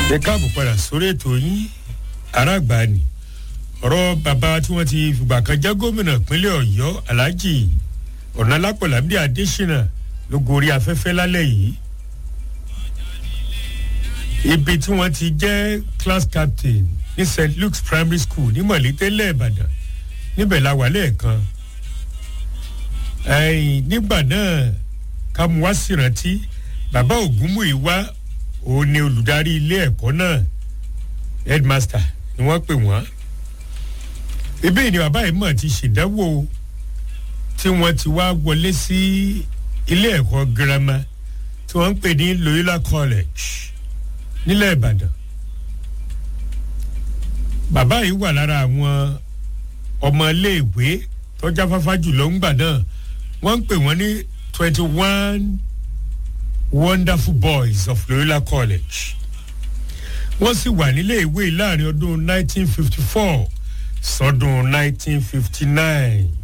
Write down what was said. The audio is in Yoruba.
ẹ káàbọ̀ padà sórí ètò yín aráàgbá ni ọ̀rọ̀ bàbá tí wọ́n ti fìgbà kan jẹ́ gómìnà ìpínlẹ̀ ọ̀yọ́ aláàjì ọ̀nàlápọ̀lábí adésínà ló gorí afẹ́fẹ́ lálẹ́ yìí ibi tí wọ́n ti jẹ́ class captain ní st luke's primary school ní mọ̀lẹ́tẹ́lẹ̀ ìbàdàn níbẹ̀ la wà lẹ́ẹ̀kan ẹ̀yìn nígbà náà ká mú wá sí rántí bàbá ògúnmùíwá òun ni olùdarí ilé ẹ̀kọ́ náà headmaster ni wọ́n pè wọ́n ibi ni bàbá yìí mọ̀ ti ṣèdánwò tí wọ́n ti wá wọlé sí ilé ẹ̀kọ́ girama tí wọ́n ń pè ní loyola college nílẹ̀ ìbàdàn bàbá yìí wà lára àwọn ọmọ iléèwé tọ́já fáfá jùlọ ńgbà náà wọ́n ń pè wọ́n ní twenty one wonderful boys of loyola college wọ́n sì wà nílé ìwé láàrin ọdún nineteen fifty four sọdún nineteen fifty nine